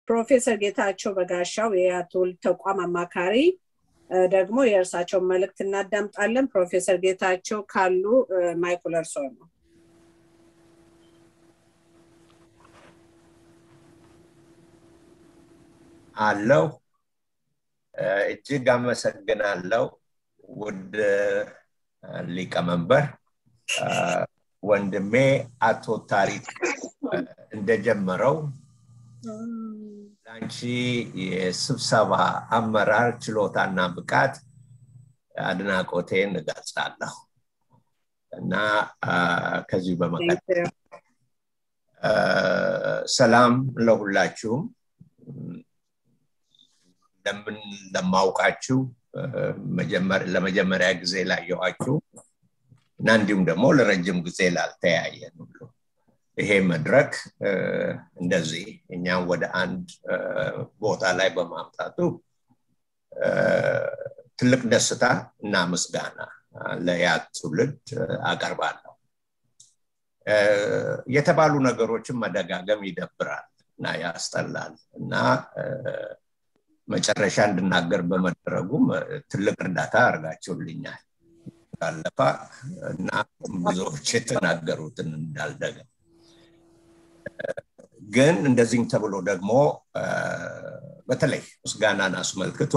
ፕሮፌሰር ጌታቸው በጋሻው የትውልድ ተቋም አማካሪ ደግሞ የእርሳቸውን መልእክት እናዳምጣለን። ፕሮፌሰር ጌታቸው ካሉ ማይኩል እርሶ ነው። አለው እጅግ አመሰግናለሁ ውድ ሊቀመንበር ወንድሜ አቶ ታሪክ እንደጀመረው ለአንቺ የስብሰባ አመራር ችሎታና ብቃት አድናቆቴን እገልጻለሁ እና ከዚህ በመቀጠል ሰላም ለሁላችሁም እንደምን ለማውቃችሁ ለመጀመሪያ ጊዜ ላየኋችሁ እና እንዲሁም ደግሞ ለረጅም ጊዜ ላልተያየን ሁሉ ይሄ መድረክ እንደዚህ እኛም ወደ አንድ ቦታ ላይ በማምጣቱ ትልቅ ደስታ እና ምስጋና ለያ ትውልድ አቀርባለሁ። የተባሉ ነገሮችን መደጋገም ይደብራል እና ያስጠላል እና መጨረሻ እንድናገር በመደረጉም ትልቅ እርዳታ አድርጋችሁልኛል። ካለፋ እና ብዙዎች የተናገሩትን እንዳልደገም ግን እንደዚህም ተብሎ ደግሞ በተለይ ምስጋናን አስመልክቶ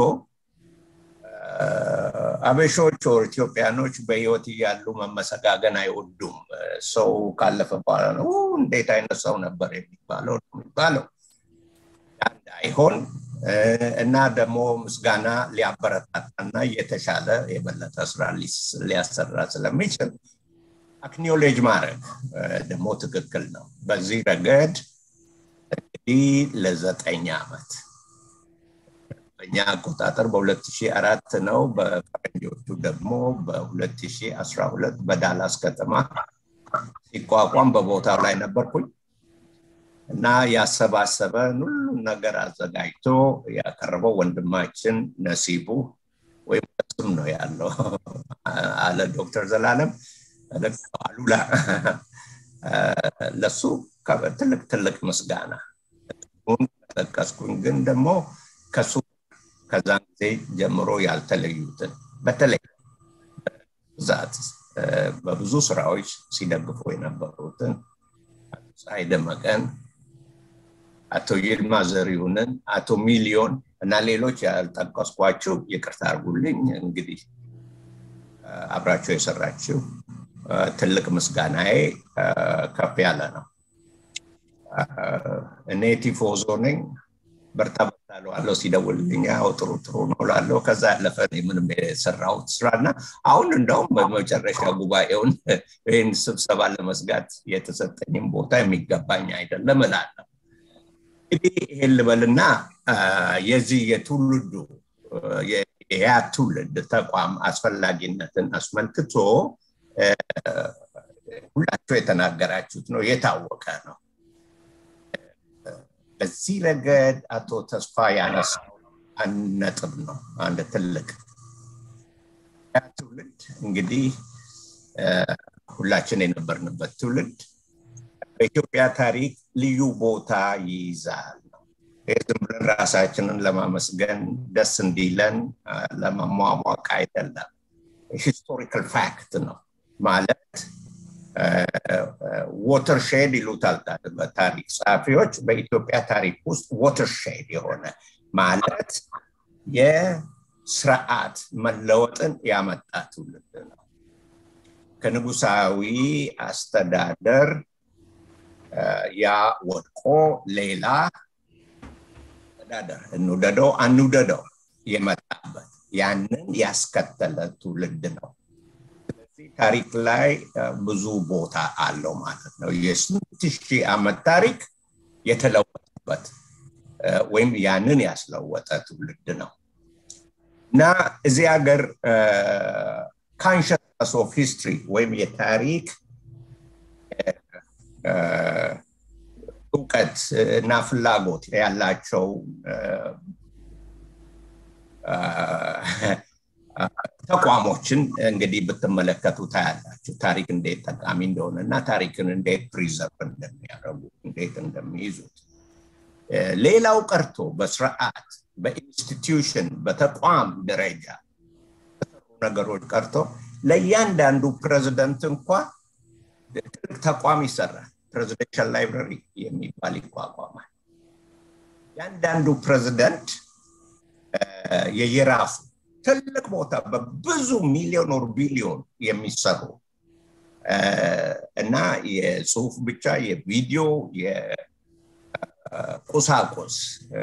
አበሾች ወር ኢትዮጵያኖች በህይወት እያሉ መመሰጋገን አይወዱም። ሰው ካለፈ በኋላ ነው እንዴት አይነት ሰው ነበር የሚባለው የሚባለው እንዳይሆን እና ደግሞ ምስጋና ሊያበረታታና የተሻለ የበለጠ ስራ ሊያሰራ ስለሚችል አክኒዮሌጅ ማድረግ ደግሞ ትክክል ነው። በዚህ ረገድ እንግዲህ ለዘጠኝ ዓመት በእኛ አቆጣጠር በ2004 ነው፣ በፈረንጆቹ ደግሞ በ2012 በዳላስ ከተማ ሲቋቋም በቦታው ላይ ነበርኩኝ እና ያሰባሰበን ሁሉን ነገር አዘጋጅቶ ያቀረበው ወንድማችን ነሲቡ ወይም ስም ነው ያለው አለ ዶክተር ዘላለም አሉላ ለሱ ትልቅ ትልቅ ምስጋና ጠቀስኩኝ ግን ደግሞ ከሱ ከዛን ጊዜ ጀምሮ ያልተለዩትን በተለይ ብዛት በብዙ ስራዎች ሲደግፉ የነበሩትን አቶ ፀሐይ ደመቀን አቶ ይልማ ዘሪሁንን አቶ ሚሊዮን እና ሌሎች ያልጠቀስኳችሁ ይቅርታ አርጉልኝ እንግዲህ አብራቸው የሰራችው ትልቅ ምስጋናዬ ከፍ ያለ ነው እኔ ቲፎዞ ነኝ በርታ በርታ ለዋለው ሲደውልልኝ ያው ጥሩ ጥሩ ነው ላለው ከዛ ያለፈ ምንም የሰራሁት ስራ እና አሁን እንደውም በመጨረሻ ጉባኤውን ይህን ስብሰባ ለመስጋት የተሰጠኝም ቦታ የሚገባኝ አይደለም እላለሁ እንግዲህ ይሄን ልበልና የዚህ የትውልዱ ያ ትውልድ ተቋም አስፈላጊነትን አስመልክቶ ሁላቸው የተናገራችሁት ነው የታወቀ ነው በዚህ ረገድ አቶ ተስፋ ያነሳው አንድ ነጥብ ነው አንድ ትልቅ ያ ትውልድ እንግዲህ ሁላችን የነበርንበት ትውልድ በኢትዮጵያ ታሪክ ልዩ ቦታ ይይዛል ዝም ብለን ራሳችንን ለማመስገን ደስ እንዲለን ለመሟሟቅ አይደለም ሂስቶሪካል ፋክት ነው ማለት ወተርሼድ ይሉታል በታሪክ ጸሐፊዎች በኢትዮጵያ ታሪክ ውስጥ ወተርሼድ የሆነ ማለት የስርዓት መለወጥን ያመጣ ትውልድ ነው ከንጉሳዊ አስተዳደር ያ ወድቆ ሌላ አስተዳደር እንውደደው አንውደደው የመጣበት ያንን ያስከተለ ትውልድ ነው ስለዚህ ታሪክ ላይ ብዙ ቦታ አለው ማለት ነው የስንት ሺህ ዓመት ታሪክ የተለወጠበት ወይም ያንን ያስለወጠ ትውልድ ነው እና እዚህ ሀገር ካንሽስ ኦፍ ሂስትሪ ወይም የታሪክ እውቀት እና ፍላጎት ያላቸው ተቋሞችን እንግዲህ ብትመለከቱ ታያላችሁ ታሪክ እንዴት ጠቃሚ እንደሆነ እና ታሪክን እንዴት ፕሪዘርቭ እንደሚያደርጉ እንዴት እንደሚይዙት ሌላው ቀርቶ በስርዓት በኢንስቲትዩሽን በተቋም ደረጃ ነገሮች ቀርቶ ለእያንዳንዱ ፕሬዚደንት እንኳ ትልቅ ተቋም ይሰራል ፕሬዚደንሻል ላይብረሪ የሚባል ይቋቋማል ያንዳንዱ ፕሬዚደንት የየራሱ ትልቅ ቦታ በብዙ ሚሊዮን ወር ቢሊዮን የሚሰሩ እና የጽሁፍ ብቻ የቪዲዮ የቁሳቁስ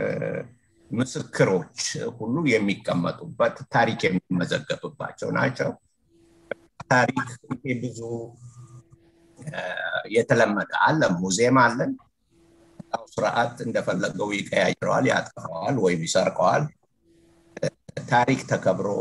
ምስክሮች ሁሉ የሚቀመጡበት ታሪክ የሚመዘገብባቸው ናቸው ታሪክ ይሄ ብዙ የተለመደ አለ ሙዚየም አለን ስርዓት እንደፈለገው ይቀያይረዋል ያጠፋዋል ወይም ይሰርቀዋል ታሪክ ተከብሮ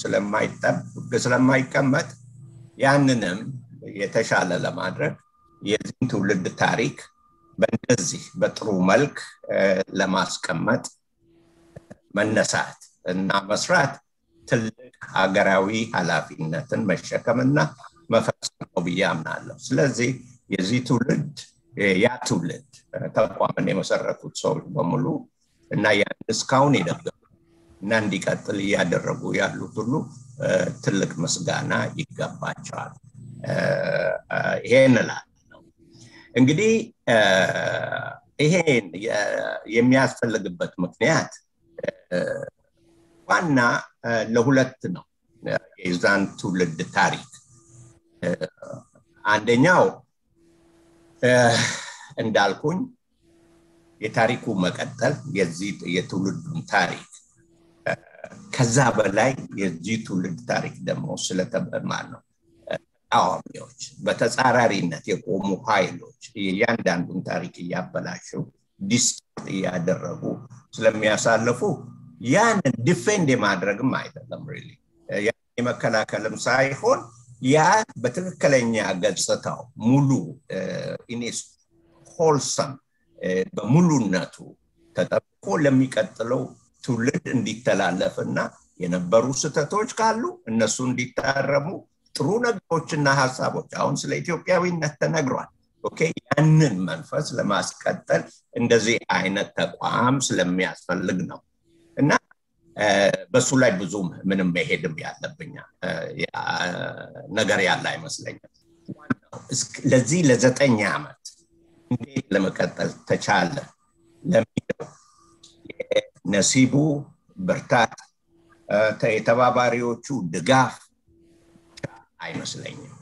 ስለማይቀመጥ ያንንም የተሻለ ለማድረግ የዚህን ትውልድ ታሪክ በእንደዚህ በጥሩ መልክ ለማስቀመጥ መነሳት እና መስራት ትልቅ ሀገራዊ ኃላፊነትን መሸከምና መፈጸም ነው ብዬ አምናለሁ ስለዚህ የዚህ ትውልድ ያ ትውልድ ተቋምን የመሰረቱት ሰዎች በሙሉ እና ያን እስካሁን የደገፉ እና እንዲቀጥል እያደረጉ ያሉት ሁሉ ትልቅ ምስጋና ይገባቸዋል ይሄን እላለሁ እንግዲህ ይሄን የሚያስፈልግበት ምክንያት ዋና ለሁለት ነው የዛን ትውልድ ታሪክ አንደኛው እንዳልኩኝ የታሪኩ መቀጠል የዚህ የትውልዱን ታሪክ ከዛ በላይ የዚህ ትውልድ ታሪክ ደግሞ ስለተበማር ነው ተቃዋሚዎች በተጻራሪነት የቆሙ ኃይሎች የእያንዳንዱን ታሪክ እያበላሹ ዲስቶርት እያደረጉ ስለሚያሳልፉ ያንን ዲፌንድ የማድረግም አይደለም ሪሊ የመከላከልም ሳይሆን ያ በትክክለኛ ገጽታው ሙሉ ኢኔስ ሆልሰም በሙሉነቱ ተጠብቆ ለሚቀጥለው ትውልድ እንዲተላለፍ እና የነበሩ ስህተቶች ካሉ እነሱ እንዲታረሙ ጥሩ ነገሮችና ሀሳቦች አሁን ስለ ኢትዮጵያዊነት ተነግሯል ኦኬ ያንን መንፈስ ለማስቀጠል እንደዚህ አይነት ተቋም ስለሚያስፈልግ ነው እና በሱ ላይ ብዙ ምንም መሄድም ያለብኛ ነገር ያለ አይመስለኝም ለዚህ ለዘጠኝ ዓመት እንዴት ለመቀጠል ተቻለ ለሚለው ነሲቡ ብርታት የተባባሪዎቹ ድጋፍ አይመስለኝም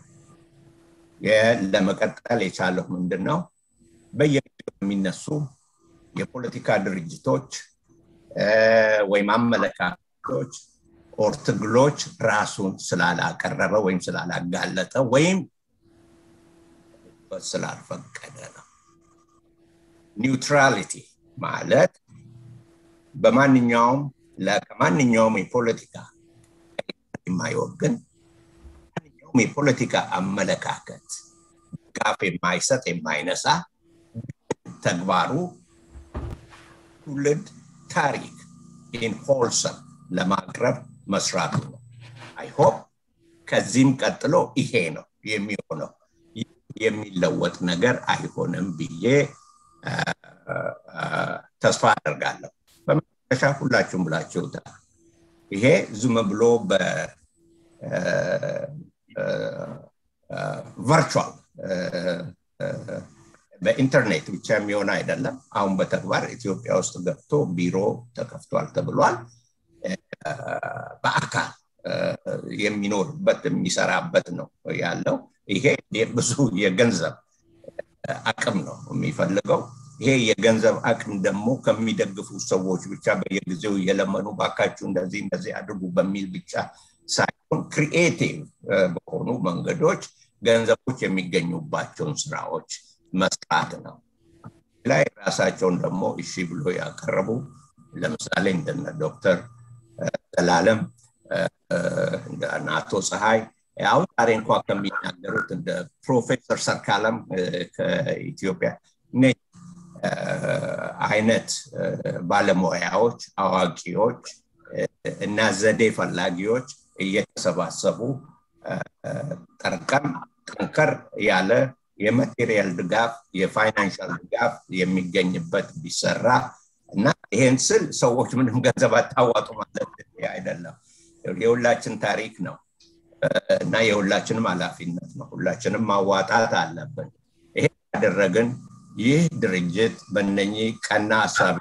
ለመቀጠል የቻለው ምንድን ነው በየጊዜው የሚነሱ የፖለቲካ ድርጅቶች ወይም አመለካከቶች ኦር ትግሎች ራሱን ስላላቀረበ ወይም ስላላጋለጠ ወይም ስላልፈቀደ ነው ኒውትራሊቲ ማለት በማንኛውም ከማንኛውም የፖለቲካ የማይወግን ማንኛውም የፖለቲካ አመለካከት ድጋፍ የማይሰጥ የማይነሳ ተግባሩ ትውልድ ታሪክ ኢን ሆልሰም ለማቅረብ መስራቱ ነው አይሆፕ ከዚህም ቀጥሎ ይሄ ነው የሚሆነው የሚለወጥ ነገር አይሆንም ብዬ ተስፋ አደርጋለሁ በመጨረሻ ሁላችሁም ብላችሁታል ይሄ ዝም ብሎ በቨርቹዋል በኢንተርኔት ብቻ የሚሆን አይደለም አሁን በተግባር ኢትዮጵያ ውስጥ ገብቶ ቢሮ ተከፍቷል ተብሏል በአካል የሚኖርበት የሚሰራበት ነው ያለው ይሄ ብዙ የገንዘብ አቅም ነው የሚፈልገው ይሄ የገንዘብ አቅም ደግሞ ከሚደግፉ ሰዎች ብቻ በየጊዜው እየለመኑ ባካችሁ እንደዚህ እንደዚህ አድርጉ በሚል ብቻ ሳይሆን ክሪኤቲቭ በሆኑ መንገዶች ገንዘቦች የሚገኙባቸውን ስራዎች መስራት ነው ላይ ራሳቸውን ደግሞ እሺ ብሎ ያቀረቡ ለምሳሌ እንደነ ዶክተር ዘላለም እንደ አቶ ፀሐይ አሁን ዛሬ እንኳ ከሚናገሩት እንደ ፕሮፌሰር ሰርካለም ከኢትዮጵያ አይነት ባለሙያዎች አዋቂዎች እና ዘዴ ፈላጊዎች እየተሰባሰቡ ጠርቀም ጠንከር ያለ የማቴሪያል ድጋፍ የፋይናንሻል ድጋፍ የሚገኝበት ቢሰራ እና ይሄን ስል ሰዎች ምንም ገንዘብ አታዋጡ ማለት አይደለም። የሁላችን ታሪክ ነው እና የሁላችንም ኃላፊነት ነው። ሁላችንም ማዋጣት አለብን። ይሄ ያደረግን ይህ ድርጅት በእነኚህ ቀና ሀሳብ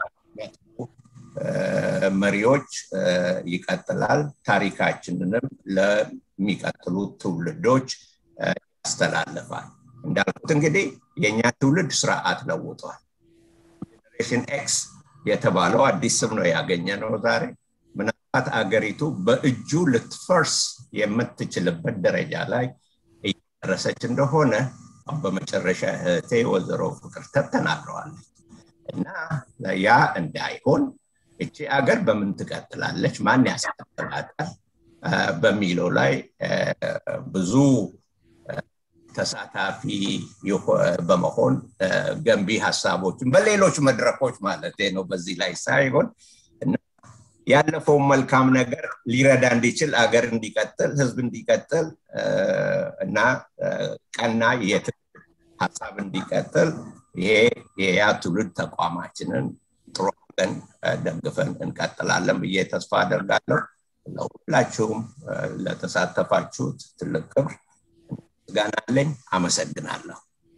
መሪዎች ይቀጥላል። ታሪካችንንም ለሚቀጥሉት ትውልዶች ያስተላልፋል። እንዳልኩት እንግዲህ የእኛ ትውልድ ስርዓት ለውጧል። ጄኔሬሽን ኤክስ የተባለው አዲስ ስም ነው ያገኘ ነው ዛሬ። ምናልባት አገሪቱ በእጁ ልትፈርስ የምትችልበት ደረጃ ላይ እየደረሰች እንደሆነ በመጨረሻ እህቴ ወይዘሮ ፍቅርተት ተናግረዋለች እና ያ እንዳይሆን እቺ አገር በምን ትቀጥላለች፣ ማን ያስቀጥላታል በሚለው ላይ ብዙ ተሳታፊ በመሆን ገንቢ ሀሳቦችን በሌሎች መድረኮች ማለት ነው በዚህ ላይ ሳይሆን ያለፈውን መልካም ነገር ሊረዳ እንዲችል አገር እንዲቀጥል ህዝብ እንዲቀጥል እና ቀና የትውልድ ሀሳብ እንዲቀጥል ይሄ የያ ትውልድ ተቋማችንን ጥሩ አድርገን ደግፈን እንቀጥላለን ብዬ ተስፋ አደርጋለሁ። ለሁላችሁም ለተሳተፋችሁት ትልቅ ክብር ምስጋና አለኝ። አመሰግናለሁ።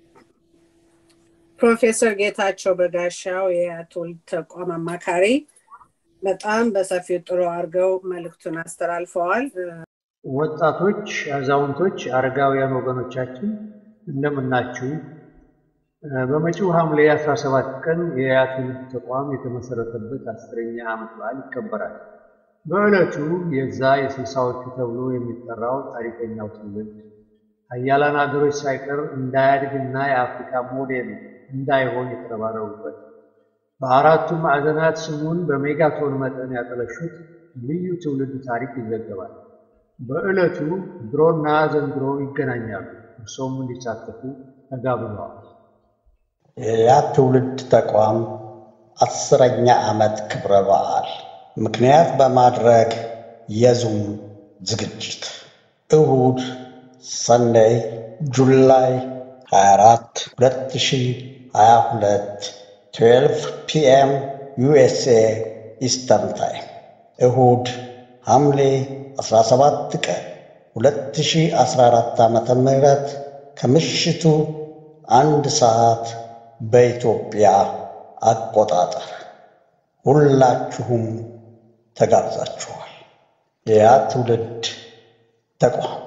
ፕሮፌሰር ጌታቸው በጋሻው የትውልድ ተቋም አማካሪ በጣም በሰፊው ጥሩ አድርገው መልእክቱን አስተላልፈዋል። ወጣቶች፣ አዛውንቶች፣ አረጋውያን ወገኖቻችን እንደምናችሁ። በመጪው ሐምሌ 17 ቀን የያ ትውልድ ተቋም የተመሰረተበት አስረኛ ዓመት በዓል ይከበራል። በዕለቱ የዛ የስልሳዎቹ ተብሎ የሚጠራው ታሪከኛው ትውልድ ሀያላን ሀገሮች ሳይቀር እንዳያድግና የአፍሪካ ሞዴል እንዳይሆን የተረባረቡበት በአራቱ ማዕዘናት ስሙን በሜጋቶን መጠን ያጠለሹት ልዩ ትውልድ ታሪክ ይዘገባል። በዕለቱ ድሮና ዘንድሮ ይገናኛሉ። እርሶም እንዲሳተፉ ተጋብዘዋል። የያ ትውልድ ተቋም አስረኛ ዓመት ክብረ በዓል ምክንያት በማድረግ የዙም ዝግጅት እሁድ ሰንደይ ጁላይ 24 2022 12 ፒኤም ዩኤስኤ ኢስተርን ታይም እሁድ ሐምሌ 17 ቀን 2014 ዓ ም ከምሽቱ አንድ ሰዓት በኢትዮጵያ አቆጣጠር ሁላችሁም ተጋብዛችኋል። የያ ትውልድ ተቋም